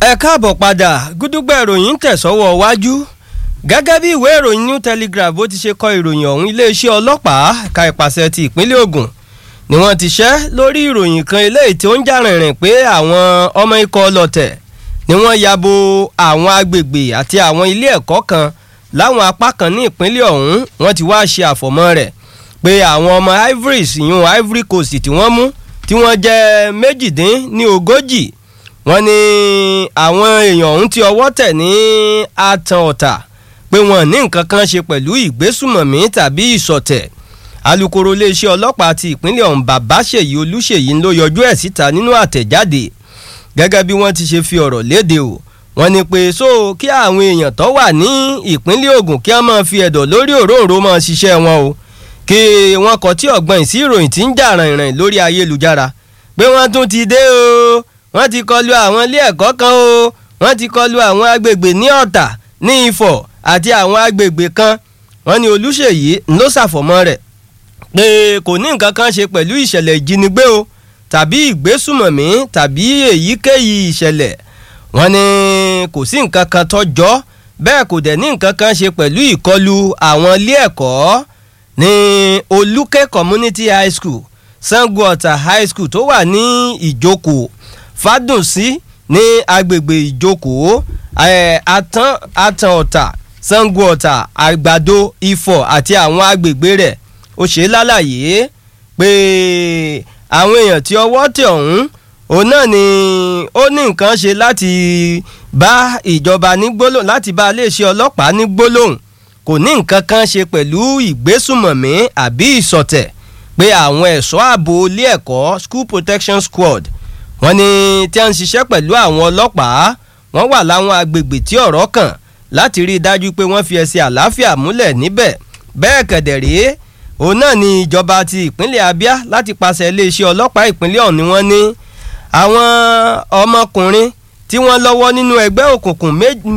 ẹ káàbọ̀ padà gúdúgbà ìròyìn ń tẹ̀sọ́wọ́ wájú gẹ́gẹ́ bí ìwé ìròyìn new telegraph bó ti ṣe kọ ìròyìn ọ̀hún iléeṣẹ́ ọlọ́pàá ẹ̀ka ìpàṣẹ ti ìpínlẹ̀ Ògùn ni wọ́n ti ṣẹ́ lórí ìròyìn kan eléyìí tí ó ń jà rìnrìn pé àwọn ọmọ ikọ̀ ọlọ́tẹ̀ ni wọ́n ya bo àwọn agbègbè àti àwọn ilé ẹ̀kọ́ kan láwọn apá kan ní ìpínlẹ̀ ọ̀hún wọ́n ti wá ṣe àfọ̀mọ́ rẹ̀ pé àwọn ọmọ ivory ìyún ivory coast tí wọ́n mú tí wọ́n jẹ́ méjìdín ní ogójì wọ́n ní àwọn èèyàn ọ̀hún tí ọwọ́ tẹ̀ ní atan ọ̀tà pé wọ́n ní nǹkan kan ṣe pẹ̀lú ìgbésùmọ̀mí tàbí ìsọ̀tẹ̀ alukoro iléeṣẹ́ ọlọ́pàá ti ìpínlẹ̀ ọ̀hún babáṣèyí olúṣèyí ló yọjú ẹ̀ síta nínú àtẹ̀jáde gẹ́gẹ́ bí wọ́n ti ṣe fi ọ̀rọ̀ léde o wọ́n ní pé so kí àwọn èèyàn tó wà ní ìpínlẹ̀ Ògùn kí wọ́n máa fi ẹ̀dọ̀ lórí òróǹro máa ṣiṣẹ́ wọn o kí wọ́n kọ tí ọ̀gbọ́n sí ìròyìn tí ń jà rìnrìn lórí ayélujára pé wọ́n tún ti dé o wọ́n ti kọlu àwọn ilé ẹ̀kọ́ kan o wọ́n ti kọlu àwọn agbègbè ní Ọ̀tà ní Ifọ̀ àti àwọn agbègbè kan wọ́n ní Olúṣèyí ló ṣàfọ̀mọ́ rẹ̀ pé kò ní nǹkan kan ṣe pẹ̀lú ìṣẹ̀lẹ̀ ìjínigbé o tàbí ìgbésùmọ̀mí tàbí èyíkéyìí ìṣẹ̀lẹ̀ wọ́n ní kò sí nǹkan kan tọ́jọ́ bẹ́ẹ̀ kò dẹ̀ ní nǹkan kan ṣe pẹ̀lú ìkọlù àwọn ilé ẹ̀kọ́ ní Olúkẹ́ Community High School Sango Ọ̀tà High School tó wà ní Ìjókòó Fádùnsí ní agbègbè Ìjókòó Àtàn Àtàn Ọ̀tà Sango Ọ̀tà Àgbàdo Ifọ̀ àti àwọn agbègbè rẹ̀ ó ṣe lálàyé pé àwọn èèyàn tí ọwọ́ tẹ̀ ọ̀hún òun náà ni ó ní nǹkan ṣe láti bá ìjọba ní gbólóhùn láti bá iléeṣẹ́ ọlọ́pàá ní gbólóhùn kò ní nǹkan kan ṣe pẹ̀lú ìgbésùmọ̀mí àbí ìsọ̀tẹ̀ pé àwọn ẹ̀ṣọ́ ààbò ilé ẹ̀kọ́ school protection squad wọ́n ní tí wọ́n ń ṣiṣẹ́ pẹ̀lú àwọn ọlọ́pàá wọ́n wà láwọn agbègbè tí ọ̀rọ̀ kàn láti rí i dájú pé wọ́n fi ẹsẹ̀ àlàáfíà múlẹ̀ níbẹ̀ bẹ́ẹ̀ kẹ̀dẹ̀ rèé òun náà ni ìjọba ti ìpínlẹ̀ Abia láti pàṣẹ iléeṣẹ́ ọlọ́pàá ìpínlẹ̀ ọ̀hún ni wọ́n ní àwọn ọmọkùnrin tí wọ́n lọ́wọ́ nínú ẹgbẹ́ òkùnkùn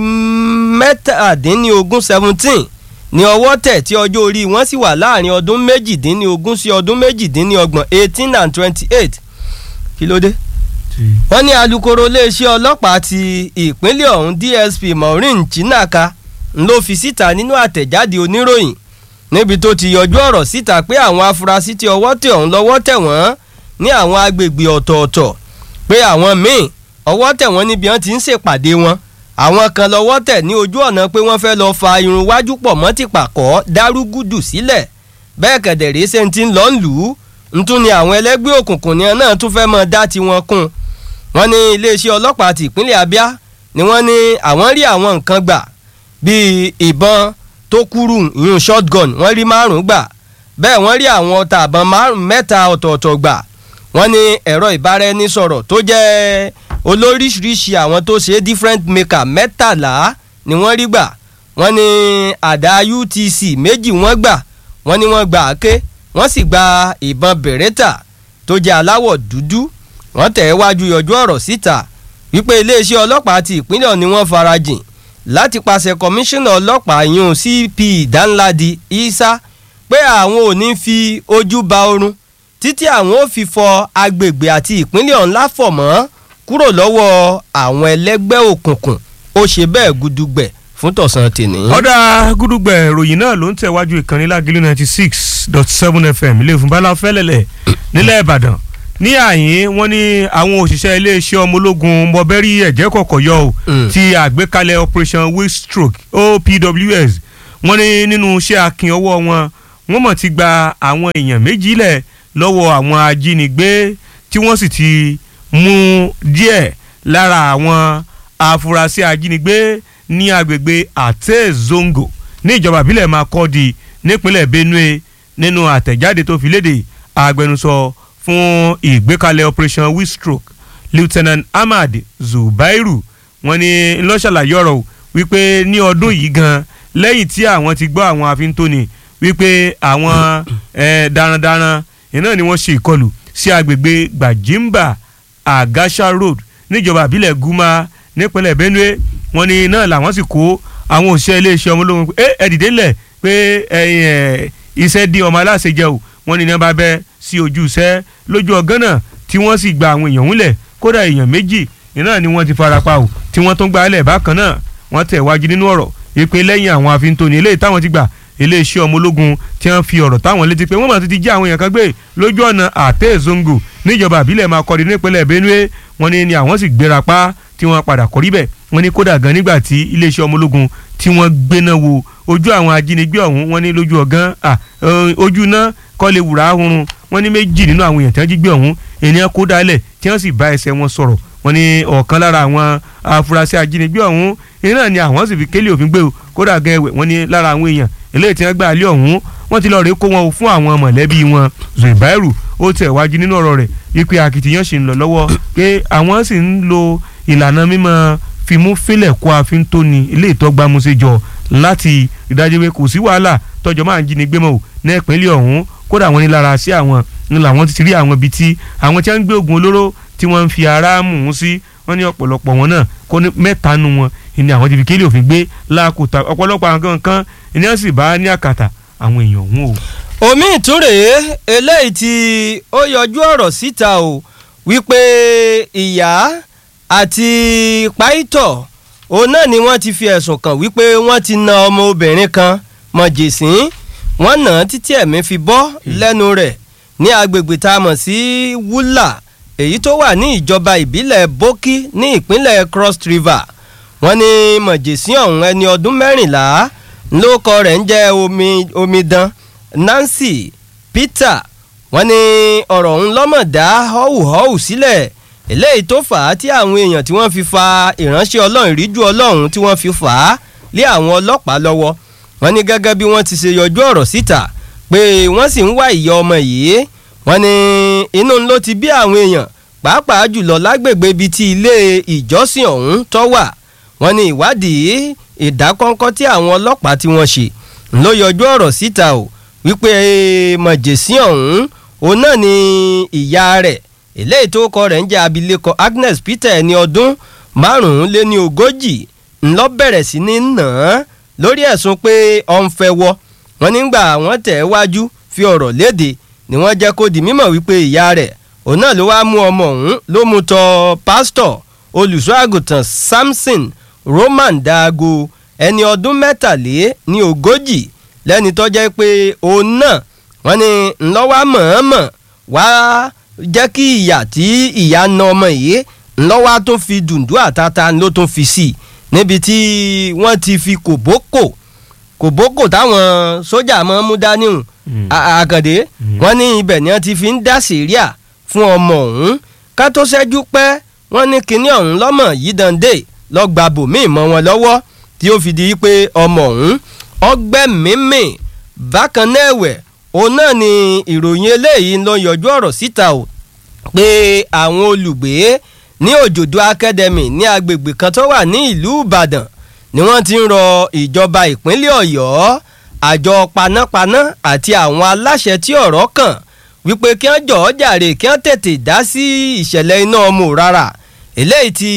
mẹ́tàdínlógún seventeen ní ọwọ́ tẹ̀ tí ọjọ́ orí wọn sì wà láàrin ọdún méjìdínlógún sí ọdún méjìdínlọ́gbọ̀n eighteen and twenty-eight kí ló dé. wọ́n ní alukoro iléeṣẹ́ ọlọ́pàá ti ìpínlẹ̀ ọ̀hún DSP Maureen Chinaka ló fi síta nínú àtẹ̀jáde oníròyìn níbi tó ti yọjú ọ̀rọ̀ síta pé àwọn afurasí tí ọwọ́ tẹ̀ ọ̀hún lọ́wọ́ tẹ̀ wọ́n ní àwọn agbègbè ọ̀tọ̀ọ̀tọ̀ pé àwọn míì ọwọ́ tẹ̀ wọ́n níbi wọ́n ti ń ṣèpàdé wọn àwọn kan lọ́wọ́ tẹ̀ ní ojú ọ̀nà pé wọ́n fẹ́ lọ fa irun wájú pọ̀ mọ́ ti pàkọ́ dárúgúdù sílẹ̀ bẹ́ẹ̀ kẹ̀dẹ̀rẹ́ ṣe ti ń lọ ń lù ú ntún ni àwọn ẹlẹ́gbẹ́ òkùnkùn ni náà tún fẹ́ mọ́ dá tiwọn kún wọ́n ní iléeṣẹ́ ọlọ́pàá ti ìpínlẹ̀ Abia ni wọ́n ní àwọn rí àwọn nǹkan gbà bíi ìbọn tó kúrú ìyún shotgun wọ́n rí márùn-ún gbà bẹ́ẹ̀ wọ́n rí àwọn ọta àbọ̀n mẹ́ta ọ̀tọ̀ọ̀tọ̀ gbà wọ́n ní ẹ̀rọ ìbáraẹnisọ̀rọ̀ tó jẹ́ olóríṣiríṣi àwọn tó ṣe different maker mẹ́tàlá ni wọ́n rí gbà wọ́n ní àdá UTC méjì wọ́n gbà wọ́n ní wọ́n gba àáké wọ́n sì gba ìbọn beretta tó jẹ́ aláwọ̀ dúdú wọ́n tẹ̀ wájú yọjú ọ̀rọ̀ síta wípé iléeṣẹ́ ọlọ́pàá ti ìpínlẹ̀ ni wọ́n farajìn láti pàṣẹ kọmíṣánná ọlọ́pàá yún CP Danladi Isa pé àwọn ò ní fi ojú ba oorun títí àwọn ò fi fọ agbègbè àti ìpínlẹ̀ ọ̀hún láfọ̀mọ́ kúrò lọ́wọ́ àwọn ẹlẹ́gbẹ́ òkùnkùn ó ṣe bẹ́ẹ̀ gudugbẹ̀ fún tọ̀sán tèní. ọ̀dà gudugbẹ̀ ìròyìn náà ló ń tẹ̀wájú ìkànnì lágìlú ninety six dot seven fm ilé ìfúnbálá fẹ́lẹ́lẹ̀ nílẹ̀ ìbàdàn ní àyín wọ́n ní àwọn òṣìṣẹ́ iléeṣẹ́ ọmọ ológun mọ̀bẹ́rì ẹ̀jẹ̀ kọ̀kọ̀ yọ ò ti àgbékalẹ̀ operation windstroke opws wọ́n ní nínú iṣẹ́ akin ọwọ́ wọn wọ́n mọ̀ ti gba àwọn èèyàn méjì lẹ̀ lọ́wọ́ àwọn ajínigbé tí wọ́n sì ti mú díẹ̀ lára àwọn afurasí ajínigbé ní agbègbè àtẹ zongo ní ìjọba ìbílẹ̀ Makurdi nípínlẹ̀ Benue nínú àtẹ̀jáde tó fi léde agbẹnusọ fún ìgbékalẹ̀ operation windstroke lieutenant ahmad zubairu wọ́n ní ńlọ́ṣàlàyé ọ̀rọ̀ wípé ní ọdún yìí gan lẹ́yìn tí àwọn ti gbọ́ àwọn àfintóni wípé àwọn darandaran iná ni wọ́n ṣe ìkọlù sí agbègbè gbajimba agasha road níjọba ìbílẹ̀ guma nípínlẹ̀ benue wọ́n ní náà làwọn sì kó àwọn òṣìṣẹ́ iléeṣẹ́ ọmọ ológun pé ẹ dìde lẹ̀ pé iṣẹ́ dín ọmọ aláṣẹ jẹ o wọ́n ní ní wọ́n bá bẹ́ sí ojú iṣẹ́ lójú ọgán náà tí wọ́n sì gba àwọn èèyàn ńlẹ̀ kódà èèyàn méjì iná ni wọ́n ti farapa o tí wọ́n tún gba ilẹ̀ bákan náà wọ́n tẹ̀ wájú nínú ọ̀rọ̀ ìpè lẹ́yìn àwọn àfihàn eléyìí táwọn ti gbà iléeṣẹ́ ọmọ ológun tí wọ́n fi ọ̀rọ̀ táwọn létí pé wọ́n máa ti jí àwọn èèyàn kan gbé lójú ọ̀nà àtẹ́ zongo níjọba àbílẹ̀ máa kọ́ni nípínlẹ̀ benue wọ́n ní ni àwọn sì gbéra pa tí wọ́n padà kọ́rí bẹ̀ wọ́n ní kódà gan nígbà tí iléeṣẹ́ ọmọ ológun tí wọ́n gbéná wo ojú àwọn ajínigbé ọ̀hún wọ́n ní lójú ọ̀gán ojú náà kọ́ lè wùrà ahurun wọ́n ní méjì nínú àwọn èèyàn tí wọ́n jí gbé ọ̀hún ènìyàn kó dálẹ̀ tí wọ́n sì bá ẹsẹ̀ wọn sọ̀rọ̀ wọ́n ní ọ̀kan lára àwọn afurasí ajínigbé ọ̀hún iná ni àwọn sì fi kélé òfin gbé o kódà gan ẹwẹ̀ wọ́n ní lára àwọn èèyàn eléyìí tí wọ́n gbà lé ọ̀hún wọ́n ti lọ rèé kó wọn fún àwọn mọ̀lẹ́bí wọn zubairu ó tẹ̀ wájú nínú ọ̀rọ̀ rẹ̀ wípé akitiyan ṣì ń lọ lọ́wọ́ pé àwọn sì ń lo ìlànà mímọ́ fimú fílẹ̀ kó àfin tó ni ilé ìtọ́gbàmúṣe jọ láti ìdájọ́ pé kò sí wàhálà tọ́jọ́ máa ń jí ni gbé mọ́ ò ní ìpínlẹ̀ ọ̀hún kódà wọ́n ní lára sí àwọn ní làwọn ti rí àwọn ibi tí àwọn tí wọ́n ń gbé oògùn olóró tí wọ́n ń fi ara mú un sí wọ́n ní ọ̀pọ̀lọpọ̀ wọn náà kó ní mẹ́ta nu wọn ìní àwọn ti fi kéde òfin gbé láàkúta ọ̀pọ̀lọpọ̀ àwọn kan ìní wọn sì bá ní àkàtà àwọn èèyàn ọ̀hún o. omi ìtúrè eléyìí tí ó yọjú ọ̀rọ̀ síta o wípé ìyá àti páìtọ̀ òun náà ni wọ́n ti fi ẹ̀sùn kàn wípé wọ́n ti na ọmọ obìnrin kan mọ̀jèsín wọ́n nà án títí ẹ̀mí fi bọ́ lẹ́nu rẹ̀ ní agbègbè tá a mọ̀ sí wúlà èyí tó wà ní ìjọba ìbílẹ̀ bókí ní ìpínlẹ̀ cross river wọ́n ní mọ̀jèsín ọ̀hún ẹni ọdún mẹ́rìnlá lóko rẹ̀ ń jẹ́ omidan nancy peter wọ́n ní ọ̀rọ̀ ọ̀hún lọ́mọ̀dá họ́wùhọ́wù sílẹ̀ eléyìí tó fà á tí àwọn èèyàn tí wọ́n fi fa ìránṣẹ́ ọlọ́run ìríjú ọlọ́run tí wọ́n fi fà á lé àwọn ọlọ́pàá lọ́wọ́ wọ́n ní gẹ́gẹ́ bí wọ́n ti ṣe yọjú ọ̀rọ̀ síta pé wọ́n sì ń wá ìyá ọmọ yìí wọ́n ní inú ló ti bí àwọn èèyàn pàápàá jùlọ lágbègbè ibi tí ilé ìjọsìn ọ̀hún tó wà wọ́n ní ìwádìí ìdákọ́ńkọ́ tí àwọn ọlọ́pàá tí wọ́n ṣe ló yọjú ọ̀rọ̀ síta o wípé mọ̀jẹ̀sí ọ̀hún òun náà ni ìyá rẹ̀ eléyìí tó kọ rẹ̀ ń jẹ́ abilékọ agnes peter ẹni ọdún márùn-ún lé ní ogójì ńlọ bẹ̀rẹ̀ sí ní nà án lórí ẹ̀sùn pé ọ̀n fẹ́ wọ́ wọn nígbà wọ́n tẹ̀ ẹ́ wájú fi ọ̀rọ̀ léde ni wọ́n jẹ́ kó di mímọ̀ wípé ìyá rẹ̀ òun náà ló wáá mú ọmọ ọ̀hún ló mú tọ̀ pásítọ̀ olùṣọ́ àgùntàn samson roman daago ẹni ọdún mẹ́tàlé ní ogójì lẹ́ni tó jẹ́ pé òun náà wọ́n ní ńlọ́wọ́ mọ̀ọ́mọ̀ wá jẹ́ kí ìyà tí ìyá na ọmọ yìí ńlọ́wọ́ tó fi dùndú àtàtà ló tó fi sí i níbi tí wọ́n ti fi kòbókò kòbókò táwọn sójà máa ń mú dání hùn àkàndé wọ́n ní ibẹ̀ ni wọ́n ti fi ń dá sèríà fún ọmọ ọ̀hún ká tó ṣẹ́jú pẹ́ wọ́n ní kinní ọ̀hún lọ́mọ yìí dande lọ́gba bòmíì mọ́ wọn lọ́wọ́ tí ó fi di pé ọmọ ọ̀hún ọgbẹ́ mímì bákan náà ẹ̀wẹ̀ òun náà ni ìròyìn eléyìí ló yọjú ọ̀rọ̀ síta o pé àwọn olùgbé ní òjòdó academy ní agbègbè kan tó wà ní ìlú ìbàdàn ni wọ́n ti ń rọ ìjọba ìpínlẹ̀ ọ̀yọ́ àjọ panápaná àti àwọn aláṣẹ tí ọ̀rọ̀ kàn wípé kí wọ́n jọ̀ọ́ jàre kí wọ́n tètè dá sí ìṣẹ̀lẹ̀ iná ọmọ rárá eléyìí tí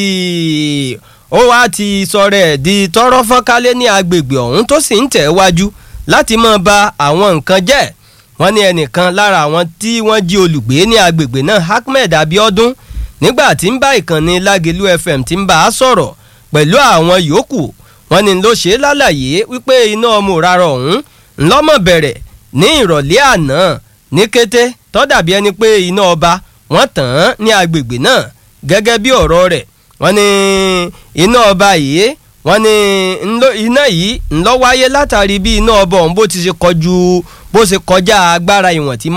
ó wá ti sọ̀rọ̀ ẹ̀ di tọ́rọ́ fọ́nkálẹ̀ ní agbègbè ọ̀hún tó sì ń tẹ̀ wájú láti máa ba àwọn nǹkan jẹ́ wọ́n ní ẹnìkan lára àwọn tí wọ́n jí olùgbé ní agbègbè náà ahmed abiodun nígbà tí ń bá ìkànnì lágelu fm tí ń bá a sọ̀rọ̀ pẹ̀lú àwọn yòókù wọ́n ní ló ṣe lálàyé wípé iná ọmọ rárá ọ̀hún ńlọ́mọ̀ bẹ̀rẹ̀ ní ìrọ̀lẹ́ àná ní kété tó dàbí ẹni pé iná ọba wọ́n tàn án ní agbègbè náà gẹ́gẹ́ bí ọ̀rọ̀ rẹ̀ wọ́n ní iná ọba yìí wọ́n ní iná yìí ńlọ wáyé látàrí bí iná ọba ọ̀hún bó ti ṣe kọjú bó ṣe kọjá agbára ìwọ̀n tí